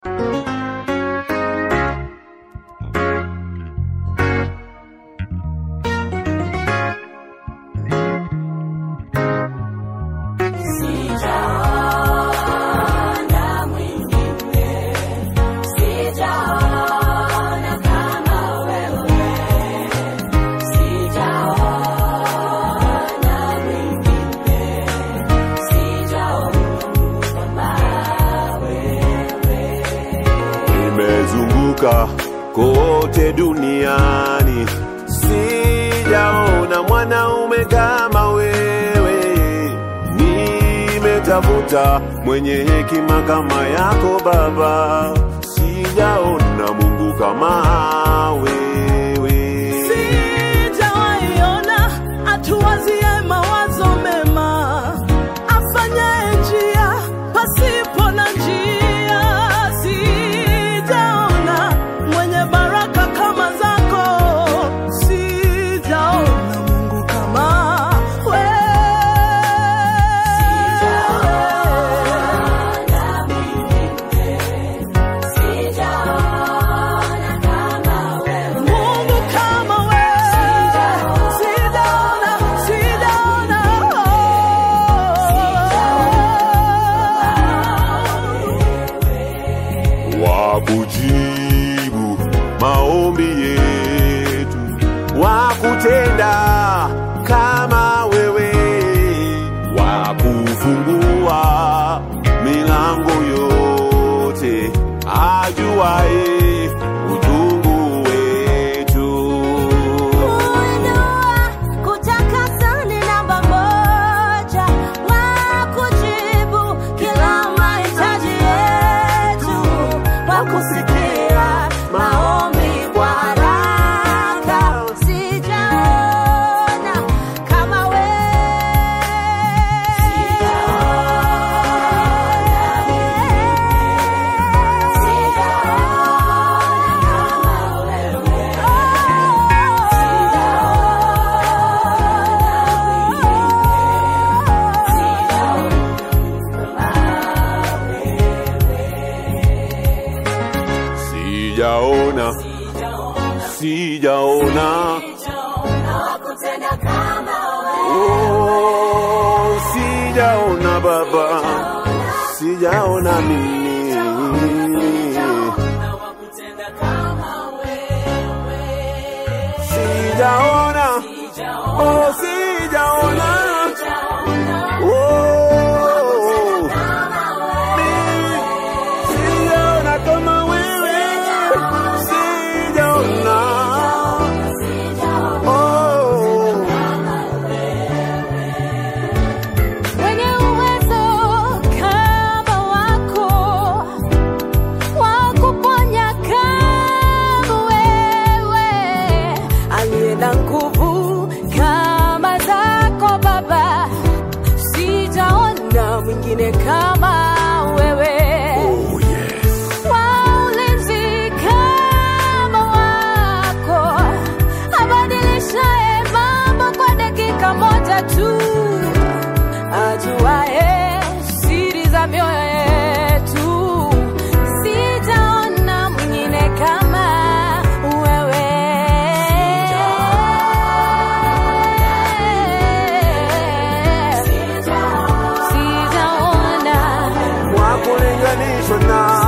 nimezunguka kote duniani, sijaona mwanaume kama wewe. Nimetafuta mwenye hekima kama yako Baba, sijaona Mungu kama wewe. Sijawaiona atuwazie mawazo mema, afanyaye njia pasipo na njia. Sijaona mwenye baraka kama zako, sijaona Mungu kama wewe. Mungu kama wewe, sijaona, sijaona. wa kujibu maombi yetu, wa kutenda kama wewe, wa kufungua milango yote, ajuaye utungu wetu. Kuinua, kutakasa ni namba moja, wa kujibu kila mahitaji yetu, wa kusikia maombi kwa haraka. Sijaona kama Sijaona, sijaona, oh, sijaona Baba, sijaona mimi. Sijaona, oh, sijaona, oh, mimi sijaona kama wewe, sijaona, oh. Mwenye uwezo kama wako, wa kuponya kama wewe, aliye na nguvu kama zako Baba, sijaona mwingine kama wewe. Oh, yes. wa ulinzi kama wako, abadilishaye mambo kwa dakika moja tu, ajuaye siri za mioyo yetu, sijaona mwingine kama wewe. Sijaona Wa kulinganishwa na